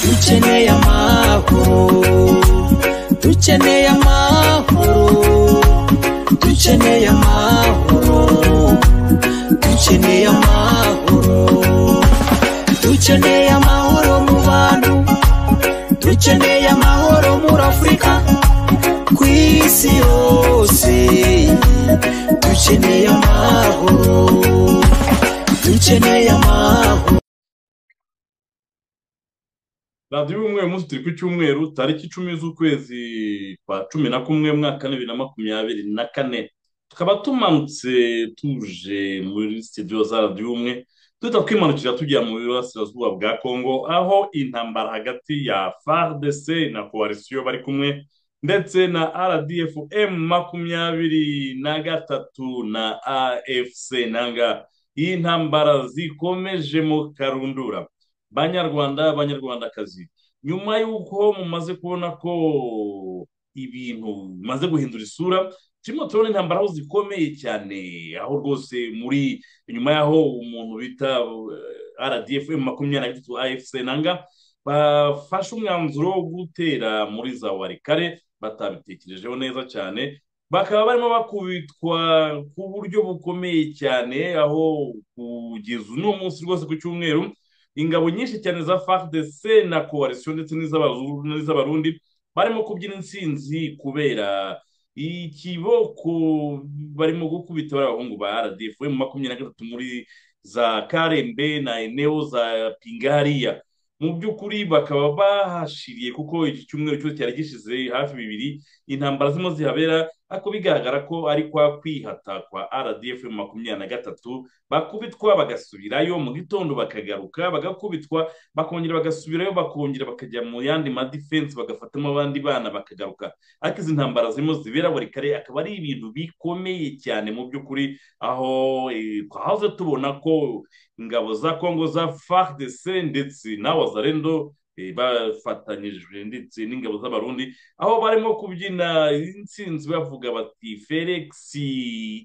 dukeneye amahoro dukeneye amahoro dukeneye amahoro dukeneye amahoro dukeneye amahoro mu bantu dukeneye amahoro muri afurika ku isi yose dukeneye amahoro dukeneye amahoro radiyo y'umweru umunsi turi ku cyumweru tariki icumi z'ukwezi kwa cumi na kumwe mwaka wa bibiri na makumyabiri na kane tukaba tumanutse tuje muri sitidiyo za radiyo umwe duhita twimanukira tujya mu burasirazuba bwa kongo aho intambara hagati ya fardc na koalisiyo bari kumwe ndetse na rdf m makumyabiri na gatatu na afc nanga iyi ntambara zikomeje mu karundura banyarwanda banyarwandakazi nyuma y'uko mumaze kubona ko ibintu bimaze guhindura isura turimo turabona intambara aho zikomeye cyane aho rwose muri nyuma y'aho umuntu bita eh, rdf makumyabiri na gatatu afc nanga bafashe umwanzuro wo gutera muri za warikare batabitekerejeho neza cyane bakaba barimo bakubitwa ku buryo bukomeye cyane aho kugeza uno munsi rwose ku cyumweru ingabo nyinshi cyane za fardc na koalisiyo ndetse n'iz'abazungu n'iz'abarundi barimo kubyina intsinzi kubera ikiboko barimo gukubita bari abahungu ba rdf mu makumyabiri na gatatu muri za karembe na eneo za pingariya mu by'ukuri bakaba bahashiriye kuko iki cyumweru cyose cyari gishize hafi bibiri intambara zirimo zihabera ariko bigaragara ko ari kwa kwihata kwa rdf makumyabiri na gatatu bakubitwa bagasubirayo mu gitondo bakagaruka bagakubitwa bakongera bagasubirayo bakongera bakajya mu yandi madifensi bagafatamo abandi bana bakagaruka ariko izi ntambara zirimo zibera buri kare akaba ari ibintu bikomeye cyane mu by'ukuri aho eh, twahoze tubona ko ingabo za kongo za fardc ndetse na wazarendo eh, bafatanyijwe ndetse n'ingabo z'abarundi aho barimo kubyina intsinzi bavuga bati felix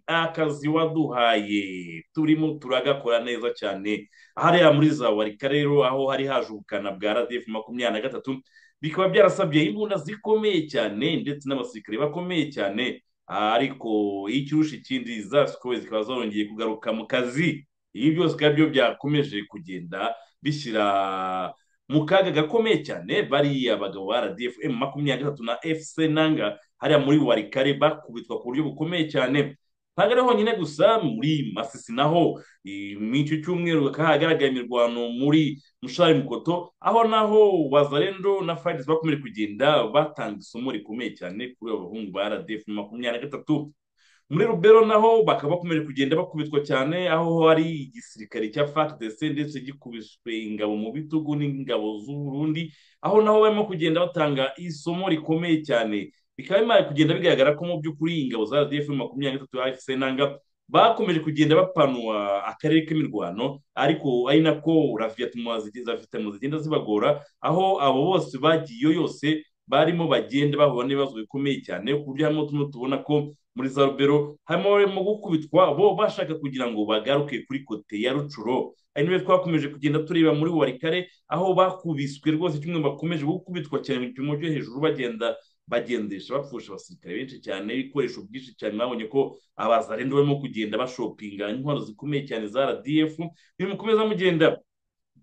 akazi waduhaye turimo turagakora neza cyane hariya muri za warika rero aho hari haje ubukana bwa rdf makumyabiri na gatatu bikaba byarasabye imbunda zikomeye cyane ndetse n'abasirikare bakomeye cyane ariko icyushi ikindi za sikowe zikaba zongeye kugaruka mu kazi ibi byose bikaba byo byakomeje kugenda bishyira mu kaga gakomeye cyane bariya abagabo ba rdf m makumyabiri na gatatu na fc nanga hariya muri warikare bakubitwa ku buryo bukomeye cyane ntabwo ari honyine gusa muri masisi naho eh, muri icyo cyumweru hakaba hagaragaye imirwano muri mushari mukoto aho naho wazarendo na fayidesi bakomeje kugenda batanga isomo rikomeye cyane kuri abo bahungu ba rdf makumyabiri na gatatu muri rubero naho bakaba bakomeje kugenda bakubitwa cyane aho hari igisirikare cya fardc ndetse gikubiswe ingabo mu bitugu n'ingabo z'uburundi aho naho barimo kugenda batanga isomo rikomeye cyane bikaba bimaze kugenda bigaragara ko mu by'ukuri ingabo za rdf makumyabiri na gatatu afc nanga bakomeje kugenda bapanura akarere k'imirwano ariko ari nako raviyatumwa zigenda zibagora aho abo bose bagiyeyo yose barimo bagenda bahura n'ibibazo bikomeye cyane ku buryo harimo tumwe tubona ko muri za rubero harimo barimo gukubitwa bo bashaka kugira ngo bagaruke kuri kote ya rucuro ari nayo twakomeje kugenda tureba muri warikare aho bakubiswe rwose kimwe bakomeje gukubitwa cyane mu gipimo cyo hejuru bagenda bagendesha bapfusha abasirikare benshi cyane ibikoresho byinshi cyane babonye ko abazarenda barimo kugenda bashopinga intwaro zikomeye cyane za rdf bimukomeza mugenda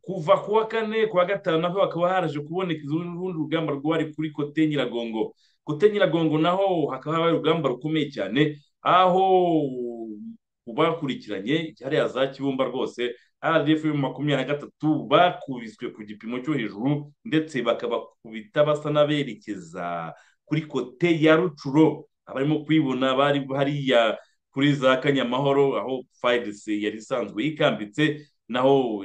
kuva ku wa kane ku wa gatanu naho hakaba haraje kuboneka urundi rugamba rwari kuri kote nyiragongo kote nyiragongo naho hakaba hari urugamba rukomeye cyane aho bakurikiranye hariya za kibumba rwose rdf makumyabiri na gatatu bakubiswe ku gipimo cyo hejuru ndetse bakabakubita basa n'aberekeza kuri kote ya rucuro abarimo kwibona bari hariya kuri za kanyamahoro aho fayidesi yari isanzwe yikambitse naho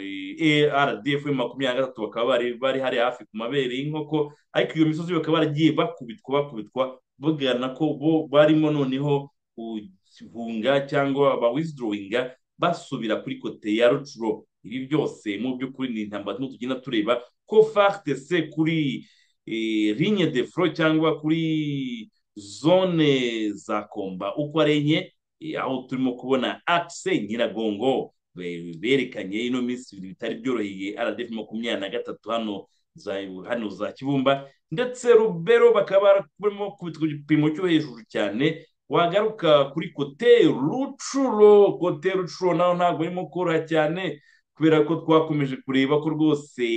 rdf makumyabiri na gatatu bakaba bari bari hari hafi ku mabere y'inkoko ariko iyo misozi bakaba baragiye bakubitwa bakubitwa bagana ko bo barimo noneho guhunga cyangwa bawisidorowinga basubira kuri kote ya rucuro ibi byose mu by'ukuri ni intambara turimo tugenda tureba ko fagitse kuri ligne de foro cyangwa kuri zone za komba uko ari enye eh, aho turimo kubona akise nyiragongo be- berekanye ino minsi ibintu bitari byoroheye rdf makumyabiri na gatatu hano za- hano za kibumba ndetse rubero bakaba barimo kubitwa ku gipimo cyo hejuru cyane wagaruka kuri kote rucuro kote rucuro naho ntabwo arimo koroha cyane kubera ko twakomeje kureba ko rwose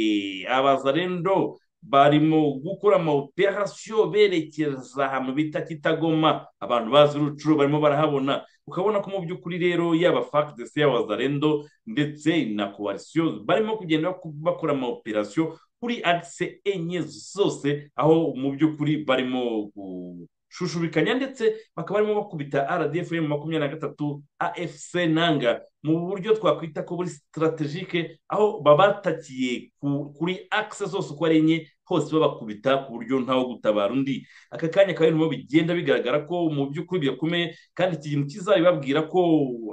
abazarendo barimo gukora ama operasiyo berekeza ahantu bita kitagoma abantu bazi rucuro barimo barahabona ukabona ko mu by'ukuri rero yaba fagitesi yaba zarendo ndetse na kowarisiyo barimo kugenda bako- bakora ama operasiyo kuri agise enye zose aho mu by'ukuri barimo gushushubikanya ndetse bakaba barimo bakubita rdf makumyabiri na gatatu afc nanga mu buryo twakwita ko buri sitarategike aho babatakiye ku- kuri akise zose uko ari enye hose babakubita ku buryo ntawo gutabara undi aka kanya akaba arimo bigenda bigaragara ko mu by'ukuri bigakomeye kandi iki kintu kizabibabwira ko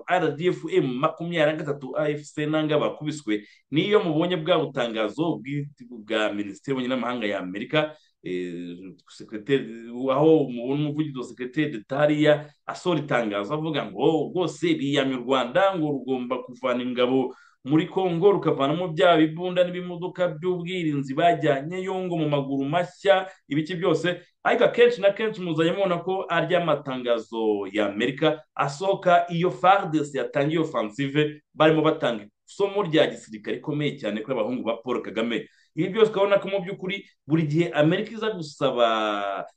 rdfm makumyabiri na gatatu afc nanga bakubiswe niyo mubonye bwa butangazo bw'i- bwa minisiteri y'ububanyi n'amahanga ya amerika eh, secrétaire- aho mubona umuvugizi wa sekreteri detariya asohora itangazo avuga ngo rwose biyamye u rwanda ngo rugomba kuvana ingabo muri congo rukavanamo bya bibunda n'ibimodoka by'ubwirinzi bajyanyeyo ngo mu maguru mashya ibice byose ariko akenshi na kenshi muzajya mubona ko arya matangazo y'amerika asohoka iyo fardes yatangiye offensive barimo batanga isomo rya gisirikare rikomeye cyane kuri abahungu ba paul kagame ibi byose ukabona ko mu by'ukuri buri gihe amerika iza gusaba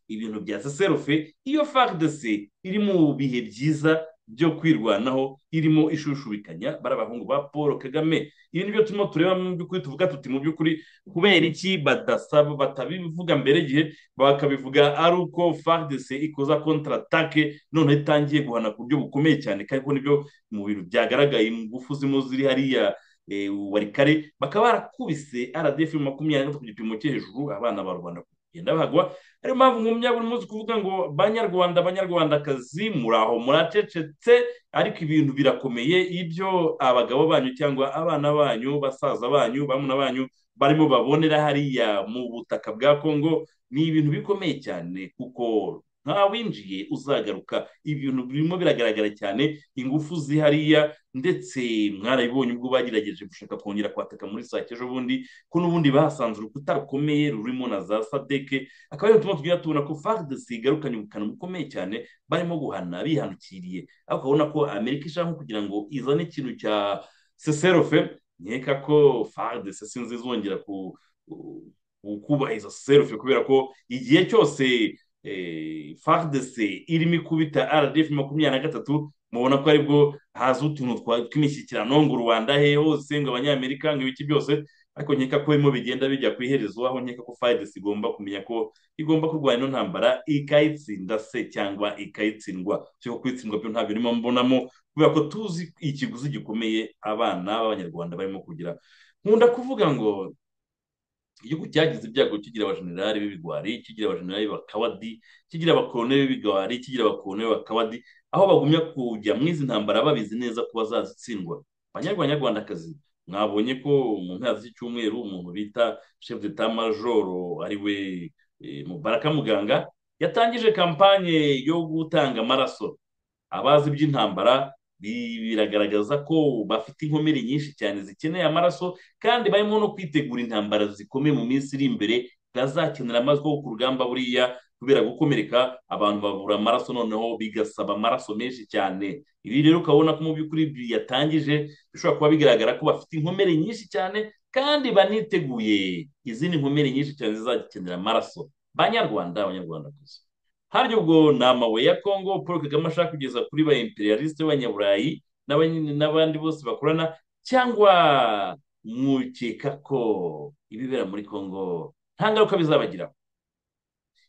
ibintu bya seserufe iyo fardes iri mu bihe byiza byo kwirwanaho irimo ishushubikanya bari abahungu ba paul kagame ibi ni byo turimo tureba mu by'ukuri tuvuga tuti mu by'ukuri kubera iki badasaba batabivuga mbere igihe bakabivuga ari uko fardc ikoza kontaratake noneho itangiye guhana ku buryo bukomeye cyane kandi ko nibyo mu bintu byagaragaye mu ngufu zirimo ziri hariya eh, warikare bakaba barakubise rdf makumyabiri na gatatu ku gipimo cyo hejuru abana ba rubanda kugenda bahagwa ariyo mpamvu nkumya buri munsi kuvuga ngo banyarwanda banyarwandakazi muraho muracecetse ariko ibintu birakomeye ibyo abagabo banyu cyangwa abana banyu basaza banyu bamuna banyu barimo babonera hariya mu butaka bwa kongo ni ibintu bikomeye cyane kuko nta winjiye uzagaruka ibintu birimo biragaragara cyane ingufu zihariya ndetse mwarabibonye ubwo bagerageje gushaka kongera kwataka muri sake ejo bundi ko n'ubundi bahasanze urukuta rukomeye rurimo na za sadeke akaba ariyo tuma tugenda tubona ko fardc igarukanye ubukana bukomeye cyane barimo guhana bihanukiriye ariko ukabona ko amerika ishaka nko kugira ngo izane ikintu cya seserofe nkeka ko fardc sinzi izongera ku ku- kubahiriza serufe kubera ko igihe cyose eh, FARDC irimo ikubita rdf makumyabiri na gatatu mubona ko aribwo haza utuntu twa- tw'imishyikirano ngo rubanda he hose ngo abanyamerika ngo ibiki byose ariko nkeka ko birimo bigenda bijya ku iherezo aho nkeka ko FARDC igomba kumenya ko igomba kurwanya ino ntambara ikayitsinda se cyangwa ikayitsindwa cyo kwitsindwa byo ntabyo birimo mbonamo kubera ko tuzi ikiguzi gikomeye abana b'abanyarwanda barimo kugira nkunda kuvuga ngo igihugu cyagize ibyago kigira abajenerali b'ibigwari kigira abajenerali b'abakawadi kigira abakoloneli b'ibigwari kigira abakoloneli b'abakawadi aho bagumya kujya mu izi ntambara babizi neza ko bazazitsindwa banyarwandakazi mwabonye ko mu mpera z'icyumweru umuntu bita chef de majoro ari we eh, mubaraka muganga yatangije kampanye yo gutanga amaraso abazi iby'intambara bi- biragaragaza ko bafite inkomere nyinshi cyane zikeneye amaraso kandi barimo no kwitegura intambara zikomeye mu minsi iri imbere bazakenera amaraso kuko ku rugamba buriya kubera gukomereka abantu babura amaraso noneho bigasaba amaraso menshi cyane ibi rero ukabona ko mu by'ukuri yatangije bishobora kuba bigaragara ko bafite inkomere nyinshi cyane kandi baniteguye izindi nkomere nyinshi cyane zizakenera amaraso banyarwanda abanyarwandakazi harya ubwo ni amabuye ya kongo paul kagame ashaka kugeza kuri ba imperialisite b'abanyaburayi n'abany- n'abandi bose bakorana cyangwa mukeka ko ibibera muri kongo nta ngaruka bizabagiraho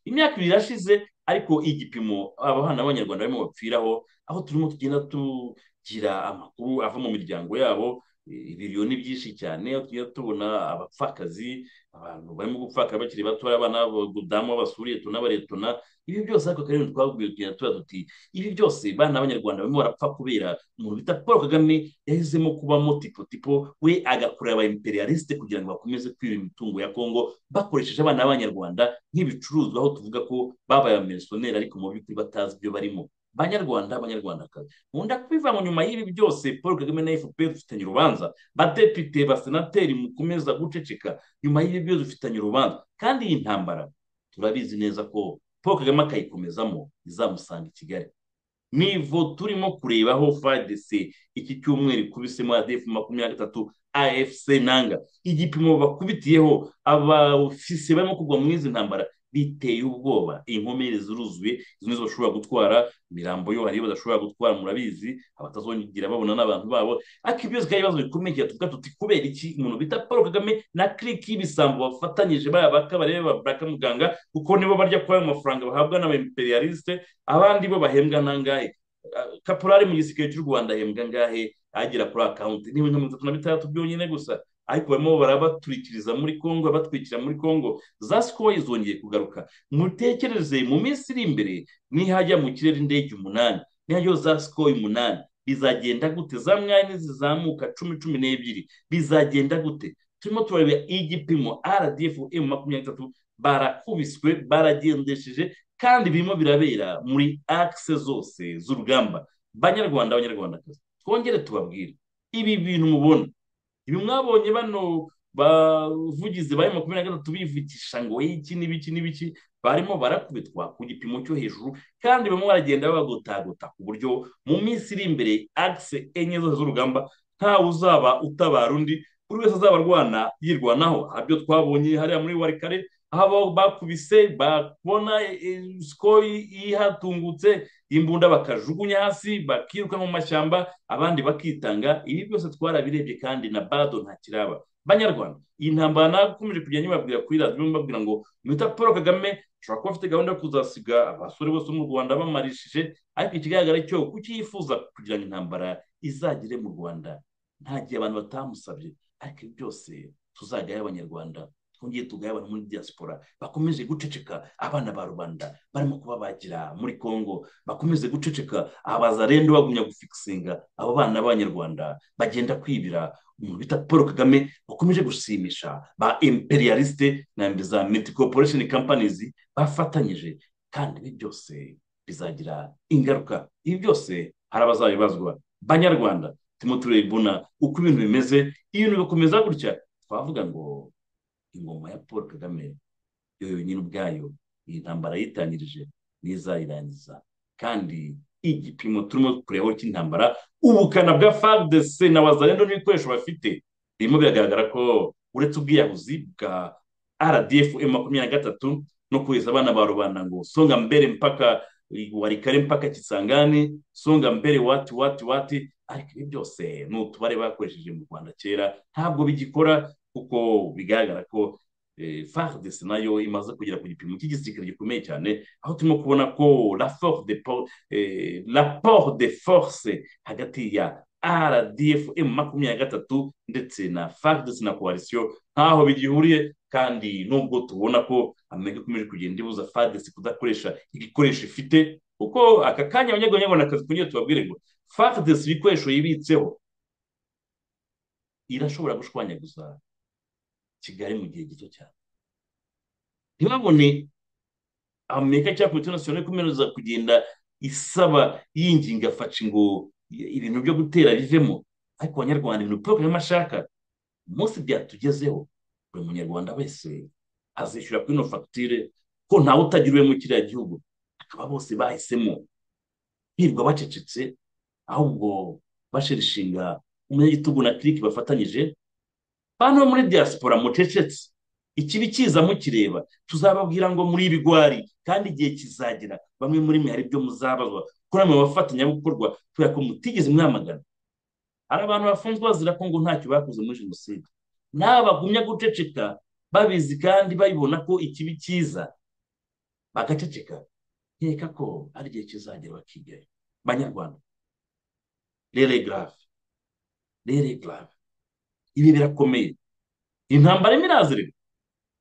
imyaka ibiri irashize ariko igipimo abana b'abanyarwanda barimo bapfiraho aho turimo tugenda tugira amakuru ava mu miryango yabo ibiriyo ni byinshi cyane iyo tugiye tubona abapfakazi abantu barimo gupfaka bakiri batoya abana b'abadamu b'abasuriye tunabaretona ibi byose ariko kandi twabwiye tugenda tuba tuti ibi byose bana b'abanyarwanda barimo barapfa kubera umuntu bita paul kagame yahisemo kubamo tipo tipo we agakorera aba imperialiste kugira ngo bakomeze kwiba imitungo ya kongo bakoresheje abana b'abanyarwanda nk'ibicuruzwa aho tuvuga ko babaye abamisiyoneri ariko mu by'ukuri batazi ibyo barimo banyarwanda banyarwandakazi nkunda kubivanga nyuma y'ibi byose paul kagame na fpr dufitanye urubanza badepite basenateri mukomeza guceceka nyuma y'ibi byose dufitanye urubanza kandi iyi ntambara turabizi neza ko paul kagame akayikomezamo izamusanga i kigali nivo turimo kurebaho fadc iki cyumweru ikubisemo adf makumyabiri na gatatu afc nanga igipimo bakubitiyeho abafisi barimo kugwa muri izi ntambara biteye ubwoba inkomere ziruzuye izo nizo bashobora gutwara imirambo yo hariyo badashobora gutwara murabizi abatazongera babona n'abantu babo ariko ibyo zikaba ibibazo bikomeye tuvuga tuti kubera iki umuntu bita paul kagame na kiriki y'ibisambo bafatanyije baya bakabarebe ba baraka muganga kuko nibo barya kuri ayo mafaranga bahabwa n'abaimperialiste abandi bo bahembwa nangahe kaporari mu gisirikare cy'u rwanda ahembwa ngahe agera kuri akawunti n'ibintu mirongo itatu na bitandatu byonyine gusa ariko barimo barabaturikiriza muri congo batwikira muri congo za sikowa izongeye kugaruka mutekereze mu minsi iri imbere nihajya mu kirere indege umunani nihajyaho za sikowa umunani bizagenda gute za mwanya zizamuka cumi cumi n'ebyiri bizagenda gute turimo turareba igipimo rdf m makumyabiri n'itatu barakubiswe baragendesheje kandi birimo birabera muri akise zose z'urugamba banyarwanda abanyarwandakazi twongere tubabwire ibi bintu mubona ibi mwabonye bano bavugizi ba makumyabiri na gatatu bivugisha ngo iki n'ibiki n'ibiki barimo barakubitwa ku gipimo cyo hejuru kandi barimo baragenda babagotagota ku buryo mu minsi iri imbere akise enye zose z'urugamba ntawe uzaba utabara undi buri wese azaba arwana yirwanaho abyo twabonye hariya muri warikare aho bakubise babona siko ihatungutse imbunda bakajugunya hasi bakiruka mu mashyamba abandi bakitanga ibi byose twarabirebye kandi na bado nta kiraba banyarwanda iyi ntambara nakomeje kugenda nyibabwira kuri radiyo mbabwira ngo mwita paul kagame ashobora kuba afite gahunda yo kuzasiga abasore bose mu rwanda bamarishije ariko ikigaragara cyo kuki yifuza kugira ngo intambara izagere mu rwanda nta gihe abantu batamusabye ariko ibi byose tuzagaye abanyarwanda twongeye tugaye abantu muri diaspora bakomeje guceceka abana ba rubanda barimo kubabagira muri congo bakomeze guceceka abazarendo bagumya gufikisinga abo bana b'abanyarwanda bagenda kwibira umuntu bita paul kagame bakomeje gushimisha ba imperialiste na za miti corporation companies bafatanyije kandi ibi byose bizagira ingaruka ibi byose hari abazabibazwa banyarwanda turimo turabibona uko ibintu bimeze ibintu bikomeza gutya twavuga ngo ingoma ya paul kagame yo yonyine ubwayo iyi ntambara yitangirije n'izayirangiza kandi igipimo turimo kurebaho cy'intambara ubukana bwa fardc na wazarendo n'ibikoresho bafite birimo biragaragara ko uretse ubwiyahuzi bwa rdf makumyabiri na gatatu no kohereza abana ba rubanda ngo songa mbere mpaka warikare mpaka kisangani songa mbere wati wati wati ariko ibi byose ni utubare bakoresheje mu rwanda kera ntabwo bigikora kuko bigaragara ko fardc nayo imaze kugera ku gipimo cy'igisirikare gikomeye cyane aho turimo kubona ko raporo de force hagati ya rdf makumyabiri na gatatu ndetse na fardc na coalition ntaho bigihuriye kandi nubwo tubona ko amerika ikomeje kugenda ibuza fardc kudakoresha igikoresho ifite kuko aka kanya abanyarwandakazi kugira tubabwire ngo fardc ibikoresho yibitseho irashobora gushwanyaguza kigali mu gihe gito cyane ntibabone amerika cyangwa komite nasiyonari ikomereza kugenda isaba yinginga faci ngo ibintu byo gutera bivemo ariko abanyarwanda ibintu paul kagame ashaka umunsi byatugezeho buri munyarwanda wese azishyura kuri ino fagitire ko ntawe utagiriwe mu kiriya gihugu akaba bose bahisemo hirwa bacecetse ahubwo bashirishinga umunyagitugu na kiriki bafatanyije bantu muri diaspora mucecetse ikibi kiza mukireba tuzababwira ngo muri ibigwari kandi igihe kizagera bamwe muri mwe hari ibyo muzabazwa ko namwe bafatanyabikorwa kubera ko mutigeze mwamagana hari abantu bafunzwe bazira ko ngo ntacyo bakoze muri jenoside n'aba bagumya guceceka babizi kandi babibona ko ikibi kiza bagaceceka nkeka ko ari igihe kizagera bakigayo banyarwanda rere garave rere garave ibi birakomeye intambara imwe irazirika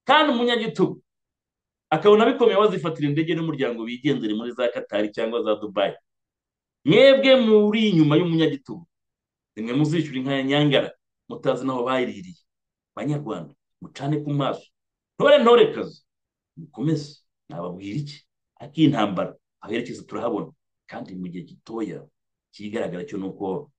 kandi umunyagitugu akabona bikomeye wazifatira indege n'umuryango bigendere muri za katari cyangwa za dubayi mwebwe muri inyuma y'umunyagitugu nimwe muzishyura inka ya nyangara mutazi n'aho bayiririye banyarwanda mucane ku maso ntore ntore kazi mukomeze nababwira iki ak'intambara aherekeza turahabona kandi mu gihe gitoya ikigaragara cyo ni uko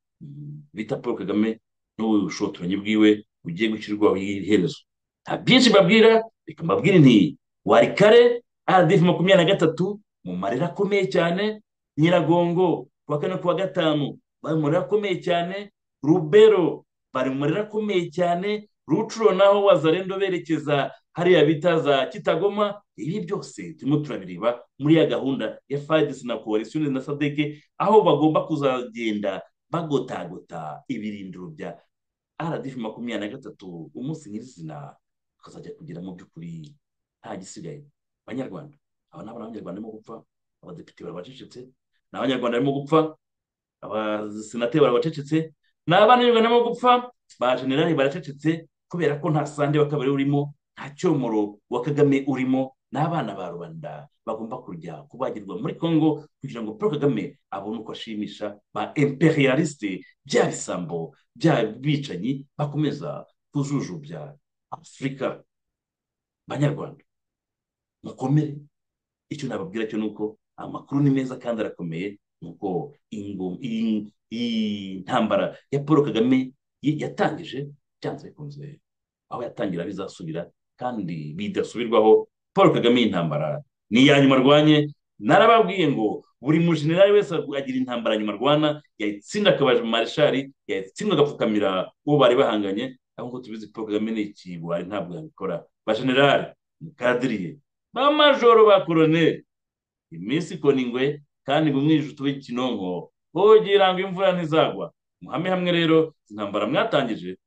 bita paul kagame n'ubushotoranyi bwiwe bugiye gushyirwaho iherezo nta byinshi mbabwira reka mbabwire nti wari kare aradifu makumyabiri na gatatu mu marira akomeye cyane nyiragongo kuwa kane kuwa gatanu bari mu marira akomeye cyane rubero bari mu marira akomeye cyane rucuro naho wazarendo berekeza hariya bita za kitagoma ibi byose turimo turabireba muri ya gahunda ya fadisi na koalisiyoni na sadeke aho bagomba kuzagenda bagotagota ibirindiro bya aradifu makumyabiri na gatatu umunsi nyirizina akazajya kugira mu by'ukuri nta gisigaye abanyarwanda aba ni abanyarwanda barimo gupfa abadepite barabacecetse ni abanyarwanda barimo gupfa abasenateri barabacecetse ni abanyarwanda barimo gupfa ba generali baracecetse kubera ko nta sande wa kabiri urimo nta cyomoro wa kagame urimo n'abana ba rubanda bagomba kujya kubagirwa muri congo kugira ngo paul kagame abone uko ashimisha ba imperialiste bya bisambo bya bicanyi bakomeza kujujubya afurika banyarwanda mukomere icyo nababwira cyo ni uko amakuru ni meza kandi arakomeye nuko iyi ntambara ya paul kagame yatangije byanze bikunze aho yatangira bizasubira kandi bidasubirwaho paul kagame y'intambara ni iya nyuma arwanye narababwiye ngo buri mujenerali wese agira intambara nyuma arwana yayitsinda akabaje mu marishari yayitsinda agapfukamira uwo bari bahanganye aho ngo tubizi paul kagame ni ikigwari ntabwo yabikora bajenerali mukadiriye ba majoro ba koroneri iminsi ikona ingwe kandi ngo umwijije utube ikinonko hogira ngo imvura ntizagwa muhame hamwe rero intambara mwatangije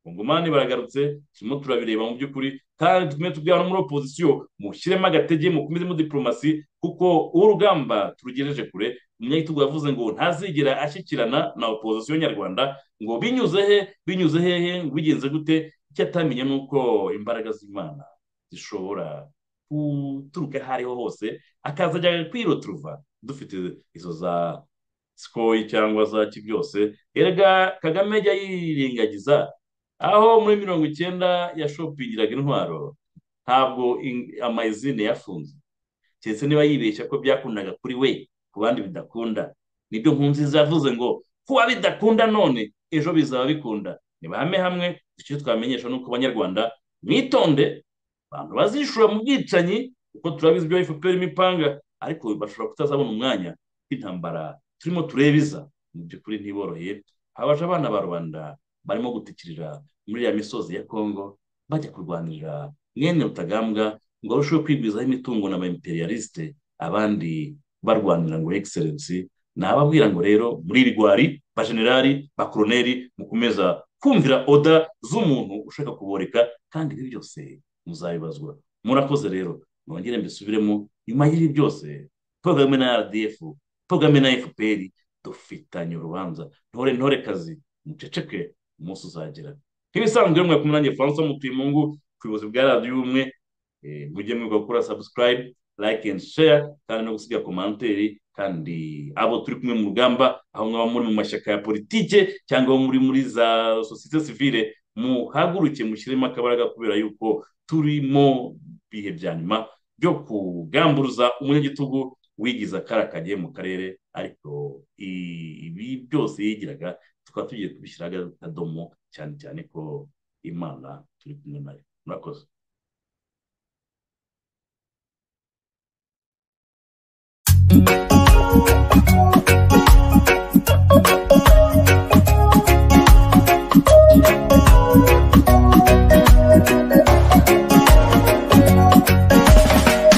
kongomani baragarutse turimo turabireba mu by'ukuri kandi tume tubwira no muri opozisiyo mushyiremo agatege mukomezemo diporomasi kuko urugamba turugejeje kure umunyagitugu yavuze ngo ntazigera ashyikirana na opozisiyo nyarwanda ngo binyuze he binyuze hehe bigenze gute icyo atamenye ni uko imbaraga z'imana zishobora guturuka aho ariho hose akazajya kwiroturuva dufite izo za sikoyi cyangwa za byose erega kagame ajya yirengagiza aho muri mirongo icyenda yashopingiraga intwaro ntabwo amayizine yafunze keretse niba yibeshya ko byakundaga kuri we ku bandi bidakunda nibyo nkunzi zavuze ngo kuba bidakunda none ejo bizaba bikunda ntibahame hamwe icyo twamenyesha ni uko abanyarwanda mwitonde abantu bazishura mu bwicanyi kuko turabizi ibyo efuperi imipanga ariko bashobora kutazabona umwanya w'intambara turimo turebiza mu by'ukuri ntiboroheye abaje abana ba rubanda barimo gutikirira muri ya misozi ya kongo bajya kurwanirira mwene rutagambwa ngo barusheho kwigwizaho imitungo na ba imperialiste abandi barwanira ngo egiserensi nababwira ngo rero muri rigwari bajenerali bakoroneri mukomeza kumvira oda z'umuntu ushaka kuboreka kandi ibi byose muzabibazwa murakoze rero mwongere mbisubiremo nyuma y'ibi byose paul kagame na rdf paul kagame na fpr dufitanye urubanza ntore ntore kazi muceceke umunsi uzagera nk'ibisanzwe mwe kumwe nanjye francois mutimungu ku buyobozi bwa radiyo ubumwe mujye mwiga gukora subscribe like and share kandi no gusiga komanteri kandi abo turi kumwe mu rugamba aho mwaba muri mu mashyaka ya politike cyangwa muri muri za sosiyete sivile muhaguruke mushyiremo akabaraga kubera yuko turimo bihe bya nyuma byo kugamburuza umunyagitugu wigiza akarakanye mu karere ariko ibi byose yigiraga tukaba tugiye kubishyira akadomo cyane cyane ko imana turi kumwe nayo murakoze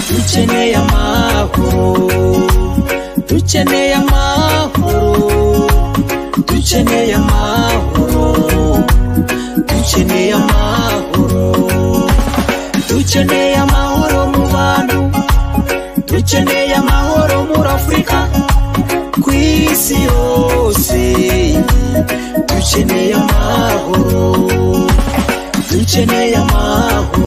dukeneye amahoro dukeneye amahoro dukeneye amahoro dukeneye amahoro dukeneye amahoro mu bantu dukeneye amahoro muri afurika ku isi isi yose dukeneye amahoro dukeneye amahoro